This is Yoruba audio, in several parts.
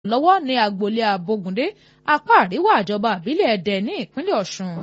lọ́wọ́ ní agboolé Abógundé apá àríwá ìjọba àbílẹ̀ Ẹdẹ ní ìpínlẹ̀ Ọ̀ṣun.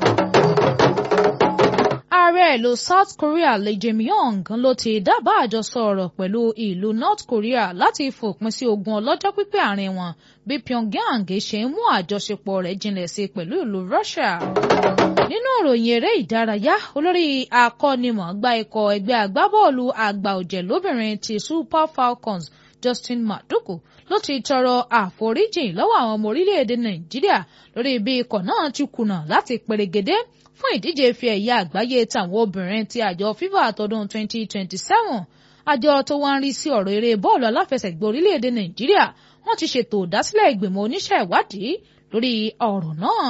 Ààrẹ ìlú South Korea Lee Jae-myung ló ti dábàá àjọsọ ọ̀rọ̀ pẹ̀lú ìlú North Korea láti fòpin sí ogun ọlọ́jọ́ pípẹ́ àárín wọn bí Pyongyang ṣe ń mú àjọṣepọ̀ rẹ̀ jinlẹ̀ sí pẹ̀lú ìlú Russia. Nínú ìròyìn eré ìdárayá olórí akọ́nimọ̀ọ́gbá ikọ̀ ẹgbẹ́ agbábọ́ọ̀lù àgbà ọ̀jẹ̀ lóbìnrin ti Super Falcons Justin Madugu ló ti tọrọ àforíjì lọ́wọ́ àwọn ọmọ orílẹ̀-èdè Nàìjíríà lórí bí ikọ̀ náà ti kùnà láti perégedé fún ìdíje ife ẹ̀yẹ àgbáyé tàwọn obìnrin ti àjọ FIFA tọdún 2027 àjọ tó wá ń rí sí ọ̀rọ̀ eré bọ́ọ̀lù aláfẹsẹ̀gbá orílẹ̀-èdè Nàìjíríà wọ́n ti ṣètò ìdásílẹ̀ ìgbìmọ̀ oníṣẹ́ ìwádìí lórí ọ̀rọ̀ náà.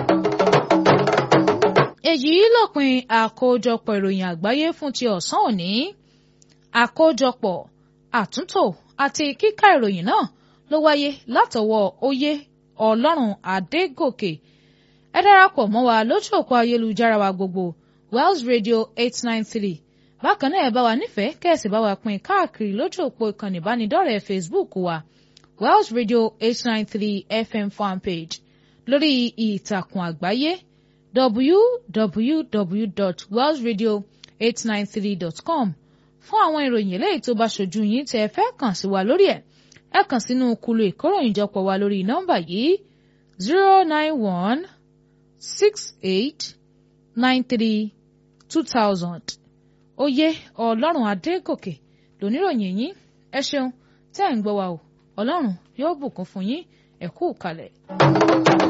èyí lópin àkójọpọ̀ ìròyìn àgbáyé fún ti ọ̀sán òní àkójọpọ̀ àtúntò àti kíkà ìròyìn náà ló wáyé látọwọ́ oyè ọlọ́run adégòkè ẹ darapọ̀ mọ́ wa lójú òpó ayélujára wa gbogbo Wells Radio eight nine three bákan náà ẹ bá wa nífẹ̀ẹ́ kẹ́sì bá wa pín káàkiri lójú òpó ìkànnì ìbánidọ́rẹ̀ẹ́ Facebook wa Wells Radio eight nine three FM fanpage lórí ìtàkùn àgbáyé www.wellsradio893.com fún àwọn ìròyìn eléyìí tó bá ṣojú yín tẹ́ ẹ fẹ́ kàn sí wa lórí ẹ̀ ẹ kàn sínú kulu ìkóròyìnjọpọ̀ wa lórí nọ́mbà yìí zero nine one six eight nine three two thousand oyè ọlọ́run adégòkè lóníròyìn yín ẹ ṣeun tẹ́ ẹ̀ ń gbọ́ wa o ọlọ́run yóò bùkún fún yín ẹ kú kalẹ̀.